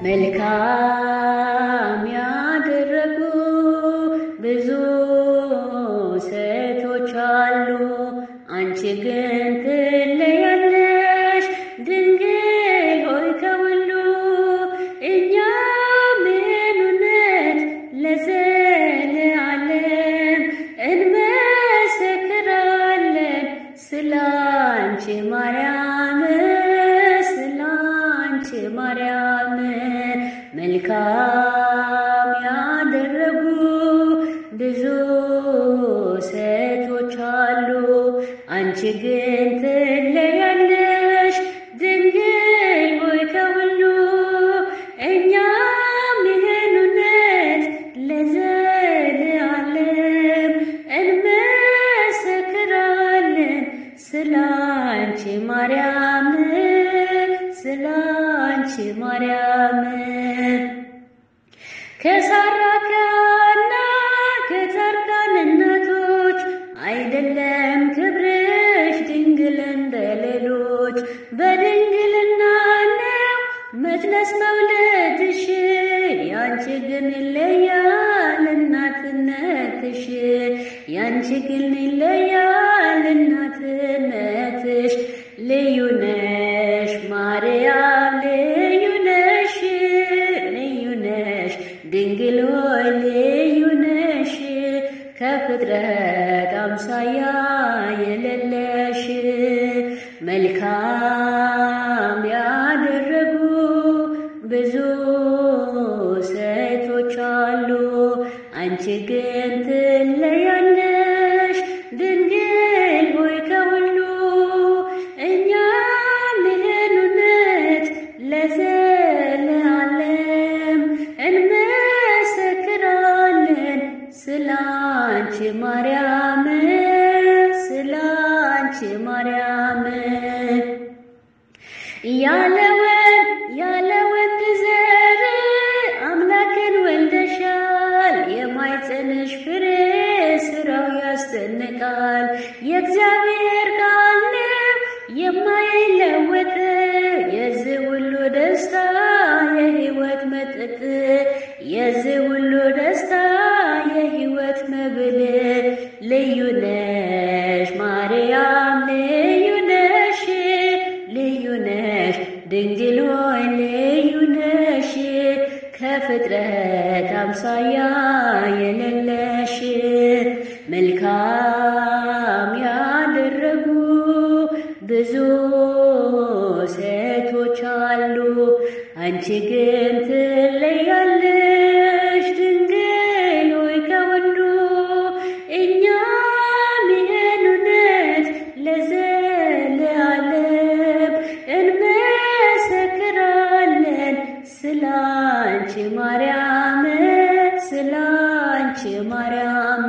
መልካም ያደረጉ ብዙ ሴቶች አሉ፣ አንቺ ግን ትለያለሽ ድንግል ሆይ ከሁሉ። እኛም ይህን እውነት ለዘለዓለም እንመሰክራለን ስላንቺ ማርያም ስላንቺ ማርያም መልካም ያደረጉ ብዙ ሴቶች አሉ፣ አንቺ ግን ትለያለሽ ድንግል ሆይ ከሁሉ። እኛም ይህን እውነት ለዘለዓለም እንመሰክራለን ስላንቺ ማርያም ስላንቺ ማርያም ከሳራ ከሐና ከጻድቃን እናቶች አይደለም ክብርሽ ድንግል እንደ ሌሎች በድንግልና ነው መትነስ መውለድሽ ያንቺ ግን ይለያል እናትነትሽ ያንቺ ግን ይለያል እናትነትሽ ልዩ ነሽ ማርያም ልዩ ነሽ ልዩ ነሽ ድንግል ሆይ ልዩ ነሽ ከፍጥረት አምሳያ የሌለሽ መልካም ያደረጉ ብዙ ሴቶች አሉ፣ አንቺ ግን ትለያለሽ ድንግል ሆይ ከሁሉ። እኛም ይህን እውነት ለዘለዓለም እንመሰክራለን ስላንቺ ማርያም ስላንቺ ማርያም ያለ ወንድ ያለ ወንድ ዘር አምላክን ወልደሻል። የማይጸንሽ ፍሬ ስራው ያስደንቃል። የእግዚአብሔር ቃል ነው የማይለወጥ የዚህ ሁሉ ደስታ የሕይወት መጠጥ የዚህ ሁሉ ደስታ የሕይወት መብል ልዩ ነሽ ማርያም ልዩ ነሽ ልዩ ነሽ ድንግል ሆይ ልዩ ነሽ ከፍጥረት አምሳያ የሌለሽ መልካም ያደረጉ ብዙ ሴቶች አሉ፣ አንቺ ግን ትለያለሽ ድንግል ሆይ ከሁሉ። እኛም ይህን እውነት ለዘለዓለም እንመሰክራለን ስላንቺ ማርያም ስላንቺ ማርያም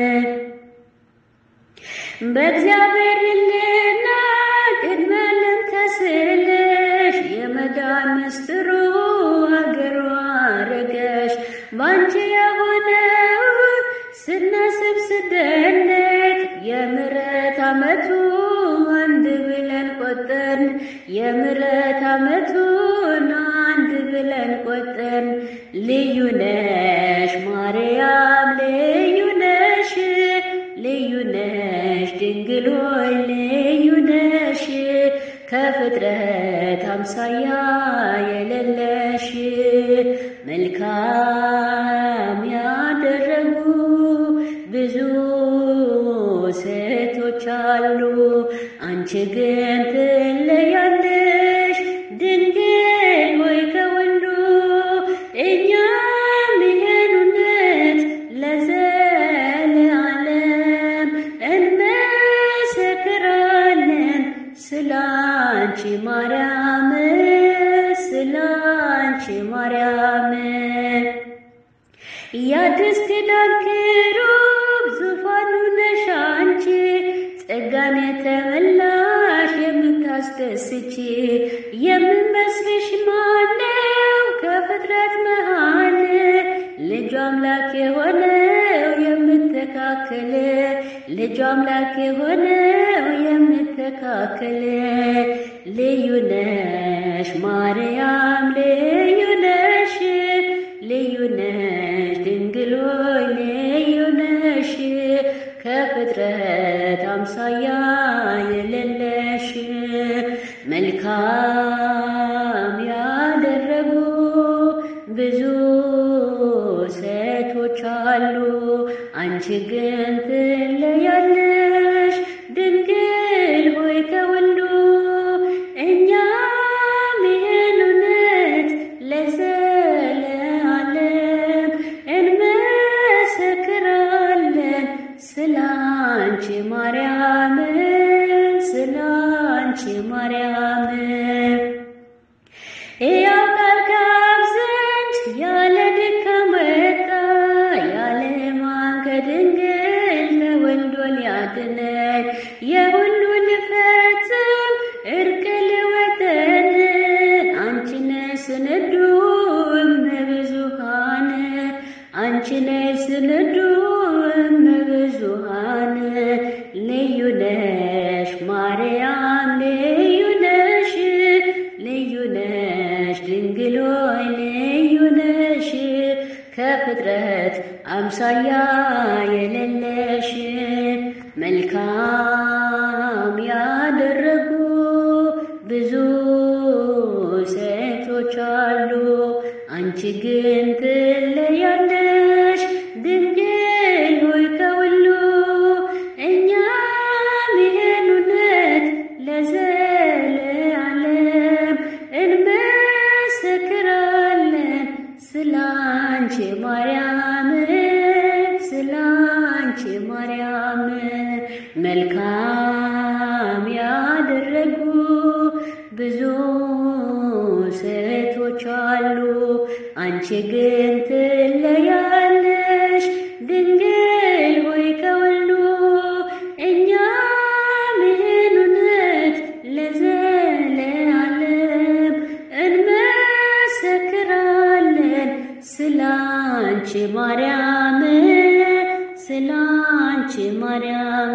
በእግዚአብሔር ልልና ቅድመ ዓለም ተስለሽ የመዳን ምስጢሩ ሀገሯ አረገሽ ባንቺ የሆነውን ስናስብ ስደነቅ የምሕረት ዓመቱ አንድ ብለን ቆጠርን የምሕረት ዓመቱን አንድ ብለን ቆጠርን ልዩ ነሽ ማርያም ልዩ ነሽ ልዩ ነሽ ድንግል ሆይ ልዩ ነሽ ከፍጥረት አምሳያ የሌለሽ መልካም ያደረጉ ብዙ ሴቶች አሉ፣ አንቺ ግን ትለያለሽ ድንግል ሆይ ከሁሉ። እኛም ይህን እውነት ለዘለዓለም እንመሰክራለን ስላንቺ ማርያም ስላንቺ ማርያም የአዲስ ኪዳን ኪሩብ ዙፋኑ ነሽ አንቺ ጸጋን የተመላሽ የምታስደስቺ የምመስልሽ ማነው ከፍጥረት መሃል ልጁ አምላክ የሆነው የምተካከል ልጁ አምላክ የሆነው የምተካከል ልዩ ነሽ ማርያም ልዩ ነሽ ልዩ ነሽ ድንግል ሆይ ልዩ ነሽ ከፍጥረት አምሳያ የሌለሽ መልካም ያደረጉ ብዙ ሴቶች አሉ፣ አንቺ ግን ትለያለሽ ድንግል ሆይ ከሁሉ። እኛም ይህን እውነት ለዘለዓለም እንመሰክራለን ስላንቺ ማርያም ስላንቺ ማርያም ሕያው ቃል ከአብ ዘንድ ያለ ድካም ወጣ ያለ ሕማም ከድንግል ተወልዶ ሊያድነን የሁሉ ልፈጽም እርቅ ልወጠን አንቺ ነሽ ስንዱ እመብዙኃን አንቺ ነሽ ስንዱ እመብዙኃን ልዩ ነሽ ማርያም ልዩ ነሽ ልዩ ነሽ ድንግል ሆይ ልዩ ነሽ ከፍጥረት አምሳያ የሌለሽ መልካም ያደረጉ ብዙ ሴቶች አሉ፣ አንቺ ግን ትለያለሽ ድንግል ሆይ ከሁሉ። እኛም ይህን እውነት ለዘለዓለም እንመሰክራለን ስላንቺ ማርያም ስላንቺ ማርያም መልካም ያደረጉ ብዙ ሴቶች አሉ፣ አንቺ ግን ትለያለሽ ድንግል ሆይ ከሁሉ። እኛም ይህን እውነት ለዘለዓለም እንመሰክራለን ስላንቺ ማርያም ስላንቺ ማርያም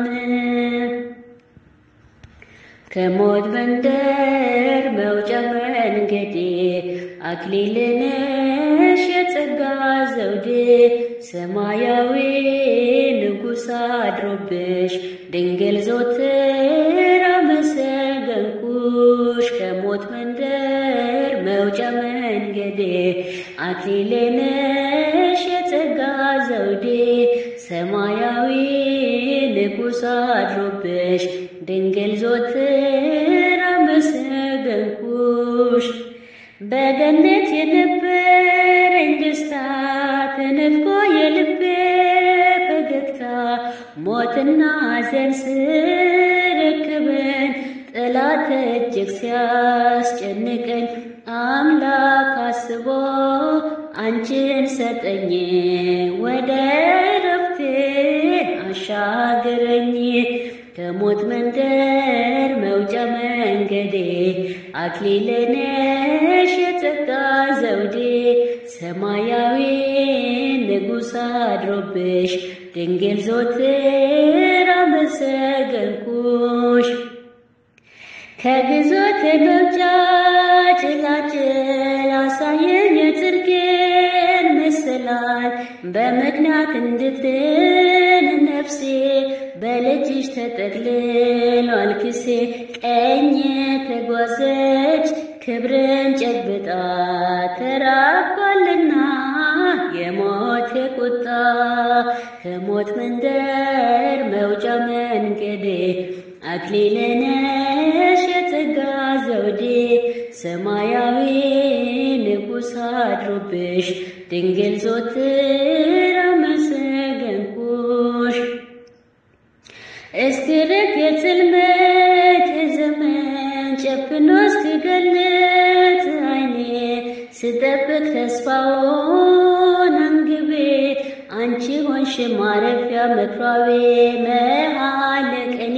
ከሞት መንደር መውጫ መንገዴ አክሊል ነሽ የጸጋ ዘውዴ ሰማያዊ ንጉሥ አድሮብሽ ድንግል ዞትር አመሰገንኩሽ ከሞት መንደር መውጫ መንገዴ አክሊል ነሽ የጸጋ ዘውዴ ሰማያዊ ንጉሥ አድሮብሽ ድንግል ዞትር አመሰገንኩሽ። በገነት የነበረኝ ደስታ ተነጥቆ የልቤ ፈገግታ ሞትና ሐዘን ስርክብን ጠላት እጅግ ሲያስጨንቀኝ አምላክ አስቦ አንቺን ሰጠኝ ወደ ረፍቴ አሻገረኝ ከሞት መንደር መውጫ መንገዴ አክሊል ነሽ የጸጋ ዘውዴ ሰማያዊ ንጉሥ አድሮብሽ ድንግል ዞትር አመሰገንኩሽ። ከግዞት መውጫ ጭላጭል አሳየኝ የጽድቄን መሰላል በምክንያት እንድትን ነፍሴ በልጅሽ ተጠቅልሏል ክሴ ቀኝ ተጓዘች ክብርን ጨብጣ ተራቋልና የሞት ቁጣ ከሞት መንደር መውጫ መንገዴ አክሊል ነሽ የጸጋ ዘውዴ ሰማያዊ ንጉሥ አድሮብሽ ድንግል ዞትር አመሰገንኩሽ። እስክርቅ የጽልመት የዘመን ጨፍኖ እስክገለጥ አይኔ ስጠብቅ ተስፋውን አንግቤ አንቺ ሆንሽ ማረፊያ መክሯቤ መሀል ቀኔ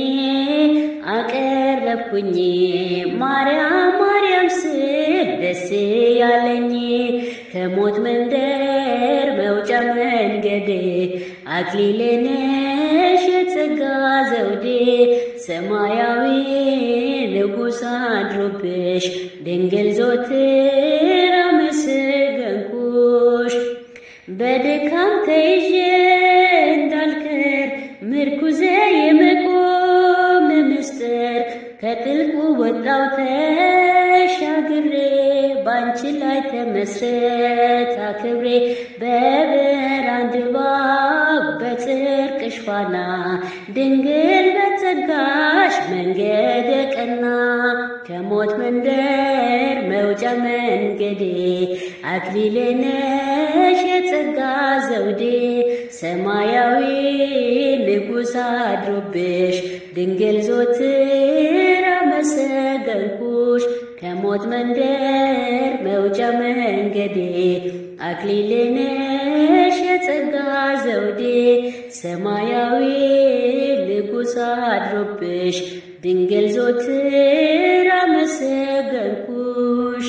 አቀረብኩኝ ማርያም ማርያም ስል ደስ ያለኝ ከሞት መንደር መውጫ መንገዴ አክሊል ነሽ የጸጋ ዘውዴ ሰማያዊ ንጉሥ አድሮብሽ ድንግል ዞትር አመሰገንኩሽ። በድካም ተይዤ እንዳልቀር ምርኩዜ የመቆም ምስጢር ከጥልቁ ወጣው ተሻግሬ ባንቺ ላይ ተመስረት አክብሬ በብርሃን ድባብ በጽድቅሽ ፋና ድንግል በጸጋሽ መንገደ ቀና ከሞት መንደር መውጫ መንገዴ አክሊሌ ነሽ የጸጋ ዘውዴ ሰማያዊ ንጉሥ አድሮብሽ ድንግል ዞትር አመሰገንኩሽ ከሞት መንደር መውጫ መንገዴ አክሊሌ ነሽ የጸጋ ዘውዴ ሰማያዊ ንጉሥ አድሮብሽ ድንግል ዞትር አመሰገንኩሽ።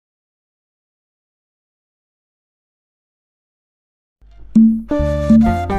thank you